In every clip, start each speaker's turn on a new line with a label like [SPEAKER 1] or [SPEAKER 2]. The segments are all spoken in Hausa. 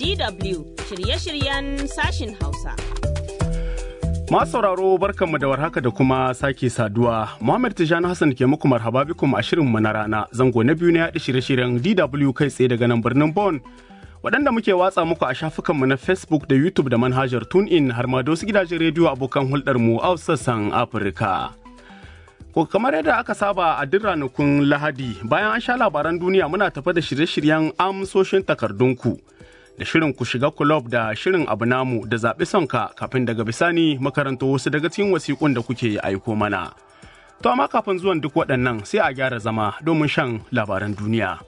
[SPEAKER 1] DW shirye-shiryen sashin Hausa.
[SPEAKER 2] Masu sauraro barkanmu da warhaka da kuma sake saduwa. Muhammad Tijani Hassan ke muku marhaba bikum a shirinmu na rana zango na biyu na yaɗa shirye-shiryen DW kai tsaye daga nan birnin Bon. Waɗanda muke watsa muku a shafukanmu na Facebook da YouTube da manhajar TuneIn har ma da wasu gidajen rediyo abokan hulɗarmu a sassan Afirka. Ko kamar yadda aka saba a duk ranakun Lahadi bayan an sha labaran duniya muna tafa da shirye-shiryen amsoshin takardunku. da shirin ku shiga kulob da shirin abu namu da zaɓi sonka kafin daga bisani makarantar wasu daga cikin wasiƙun da kuke aiko mana. To amma kafin zuwan duk waɗannan sai a gyara zama domin shan labaran duniya.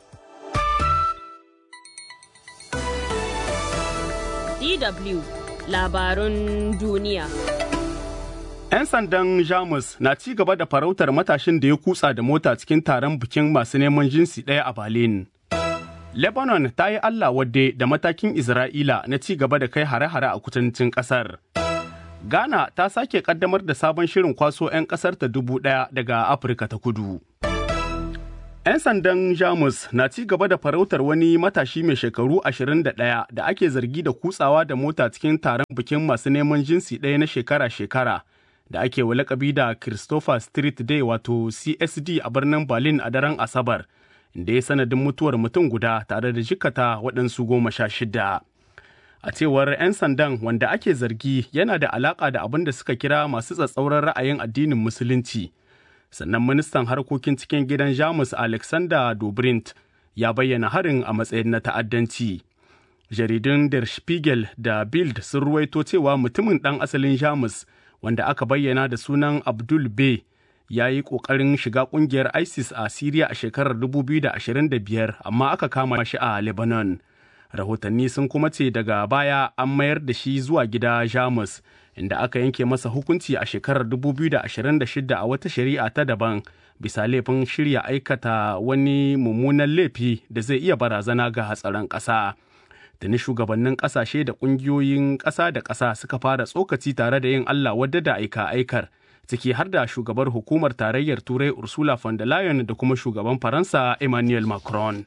[SPEAKER 1] DW labarun duniya.
[SPEAKER 2] 'Yan sandan Jamus na ci gaba da farautar matashin da ya kutsa da mota cikin taron bikin masu neman jinsi ɗaya a Berlin. Lebanon ta yi Allah wadde da matakin Isra'ila na ci gaba da kai hare-hare a kudancin ƙasar. Ghana ta sake ƙaddamar da sabon shirin kwaso 'yan ƙasar ta dubu ɗaya daga Afirka ta kudu. 'Yan sandan Jamus na ci gaba da farautar wani matashi mai shekaru 21 da ake zargi da kutsawa da mota cikin taron bikin masu neman jinsi ɗaya na shekara-shekara da ake wa lakabi da Christopher Street Day wato CSD a birnin Berlin a daren Asabar. da ya sanadin mutuwar mutum guda tare da jikata waɗansu goma sha shida. A cewar 'yan sandan wanda ake zargi yana da alaƙa da abin da suka kira masu tsatsauran ra'ayin addinin Musulunci. Sannan ministan harkokin cikin gidan Jamus Alexander Dobrindt ya bayyana harin a matsayin na ta'addanci. Jaridun Der Spiegel da Bild sun ruwaito cewa mutumin ɗan asalin Jamus wanda aka bayyana da sunan Abdul Bey ya yi ƙoƙarin shiga ƙungiyar ISIS a Siriya a shekarar 2025 amma aka kama shi a Lebanon. Rahotanni sun kuma ce daga baya an mayar da shi zuwa gida Jamus inda aka yanke masa hukunci a shekarar 2026 a wata shari'a ta daban bisa laifin shirya aikata wani mummunan laifi da zai iya barazana ga hatsarin ƙasa. Tuni shugabannin ƙasashe da ƙungiyoyin ƙasa da ƙasa suka fara tsokaci tare da yin Allah wadda da aika-aikar. ciki har da shugabar hukumar tarayyar turai ursula von der leyen da kuma shugaban faransa emmanuel macron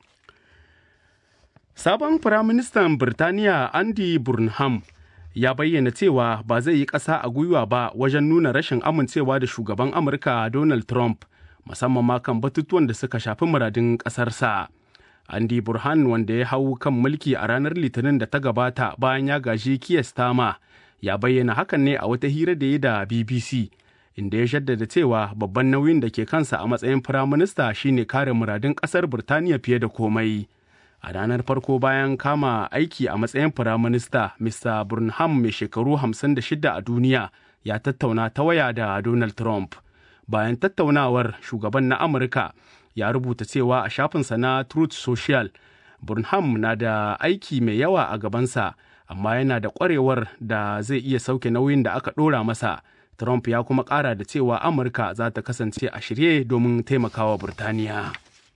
[SPEAKER 2] sabon firaministan birtaniya andy burnham ya bayyana cewa ba zai yi ƙasa a gwiwa ba wajen nuna rashin amincewa da shugaban amurka donald trump musamman ma kan batutuwan da suka shafi muradin ƙasarsa andy burhan wanda ya hau kan mulki a ranar litinin da ta gabata bayan ya gaji kiyastama ya bayyana hakan ne a wata hira da ya da BBC inda ya shaddada cewa babban nauyin da ke kansa a matsayin firaminista shine kare muradun ƙasar Birtaniya fiye da komai. A ranar farko bayan kama aiki a matsayin firaminista, Mr. Burnham mai shekaru 56 a duniya ya tattauna ta waya da Donald Trump. Bayan tattaunawar shugaban na Amurka ya rubuta cewa a shafinsa na Truth Social, Burnham na da aiki mai yawa a gabansa. amma yana da ƙwarewar da zai iya sauke nauyin da aka ɗora masa. Trump ya kuma ƙara da cewa Amurka za ta kasance a shirye domin taimakawa Burtaniya.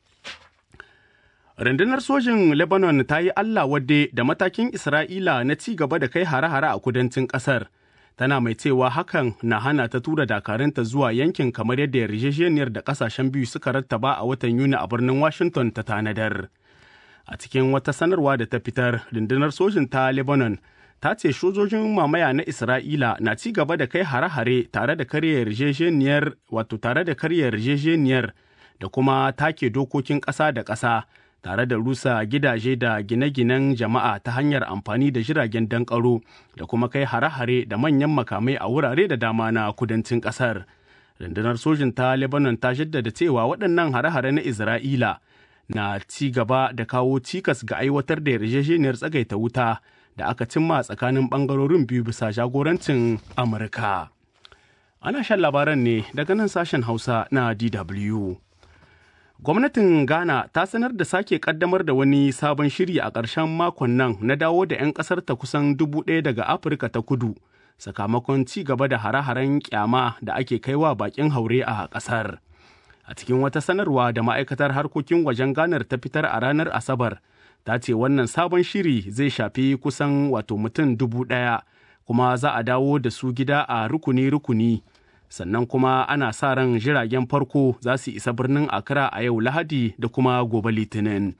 [SPEAKER 2] Rundunar sojin Lebanon ta yi Allah wadde da matakin Isra'ila na ci gaba da kai hare-hare a kudancin ƙasar. Tana mai cewa hakan na hana ta tura dakarunta zuwa yankin kamar yadda yarjejeniyar da ƙasashen biyu suka rattaba a watan Yuni a birnin Washington ta tanadar. a cikin wata sanarwa da ta fitar rundunar sojin ta lebanon ta ce sojojin mamaya na isra'ila na ci gaba da kai hare-hare tare da karya yarjejeniyar wato tare da karya yarjejeniyar da kuma take dokokin ƙasa da ƙasa tare da rusa gidaje da gine-ginen jama'a ta hanyar amfani da jiragen dankaro da kuma kai hare-hare da manyan makamai a wurare da dama na kudancin ƙasar rundunar sojin ta lebanon ta jaddada cewa waɗannan hare-hare na isra'ila na ci gaba da kawo cikas ga aiwatar da yarjejeniyar tsagaita wuta da aka cimma tsakanin bangarorin biyu bisa jagorancin amurka ana shan labaran ne daga nan sashen hausa na dw gwamnatin ghana ta sanar da sake kaddamar da wani sabon shiri a ƙarshen makon nan na dawo da 'yan ƙasar ta kusan dubu ɗaya daga afirka ta kudu sakamakon ci gaba da hare-haren kyama da ake kaiwa bakin haure a ƙasar. a cikin wata sanarwa da ma'aikatar harkokin wajen ganar ta fitar a ranar asabar ta ce wannan sabon shiri zai shafi kusan wato mutum dubu ɗaya kuma za a dawo da su gida a rukuni-rukuni sannan kuma ana sa ran jiragen farko za su isa birnin Accra a yau Lahadi da kuma gobe Litinin.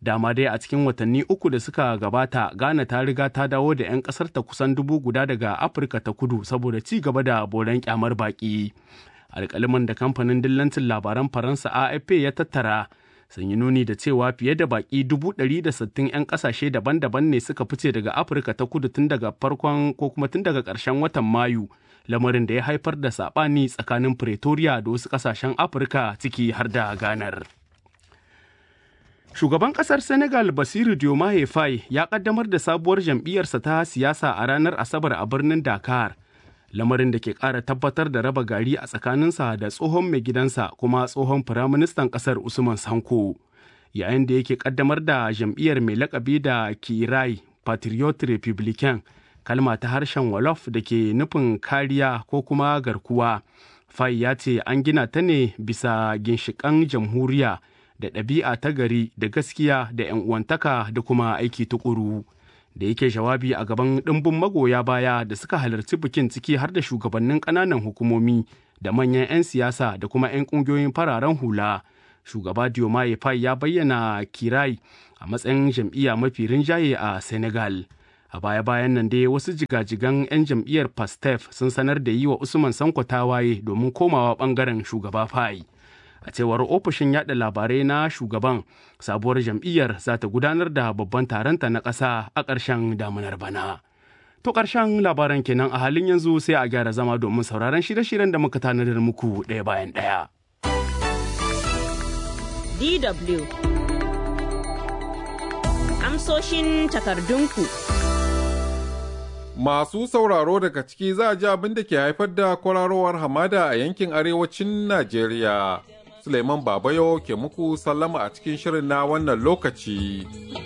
[SPEAKER 2] Dama dai a cikin watanni uku da suka gabata Ghana ta riga ta dawo da 'yan ƙasar ta kusan dubu guda daga Afirka ta kudu saboda ci gaba da boran kyamar baƙi. Alƙaliman da kamfanin dillancin labaran Faransa AFP ya tattara sun yi nuni da cewa fiye da baƙi dubu ɗari da sittin 'yan ƙasashe daban-daban ne suka fice daga Afirka ta kudu tun daga farkon ko kuma tun daga ƙarshen watan Mayu. lamarin da ya haifar da saɓani tsakanin Pretoria da wasu ƙasashen Afirka ciki har da ganar. Shugaban ƙasar Senegal Basiru Diomaye Faye ya ƙaddamar da sabuwar jam'iyyarsa ta siyasa a ranar Asabar a birnin Dakar, lamarin da ke ƙara tabbatar da raba gari a tsakaninsa da tsohon mai gidansa kuma tsohon firaministan ƙasar Usman Sanko. Yayin da yake ƙaddamar da jam'iyyar mai lakabi da Kirai Patriot Republican kalma ta harshen wolof da ke nufin kariya ko kuma garkuwa fai ya ce an gina ta ne bisa ginshiƙan jamhuriya da ɗabi'a ta gari da gaskiya da 'yan uwantaka da kuma aiki tukuru da yake jawabi a gaban ɗimbin magoya baya da suka halarci bikin ciki har da shugabannin ƙananan hukumomi da manyan 'yan siyasa da kuma 'yan ƙungiyoyin fararen hula shugaba diomaye fai ya bayyana kirai a matsayin jam'iyya mafi rinjaye a senegal a baya-bayan nan dai wasu jigajigan 'yan jam'iyyar pastef sun sanar da yi wa usman sanko tawaye domin komawa bangaren shugaba fai a cewar ofishin yada labarai na shugaban sabuwar jam'iyyar za ta gudanar da babban taronta na ƙasa a ƙarshen damunar bana to ƙarshen labaran kenan a halin yanzu sai a gyara zama domin sauraron shirye-shiryen da muka tanadar muku ɗaya bayan ɗaya
[SPEAKER 1] DW Amsoshin takardunku
[SPEAKER 3] Masu sauraro daga ciki za a ji abin da ke haifar da kwararowar hamada a yankin arewacin Najeriya. Suleiman Babayo ke muku sallama a cikin shirin na wannan lokaci.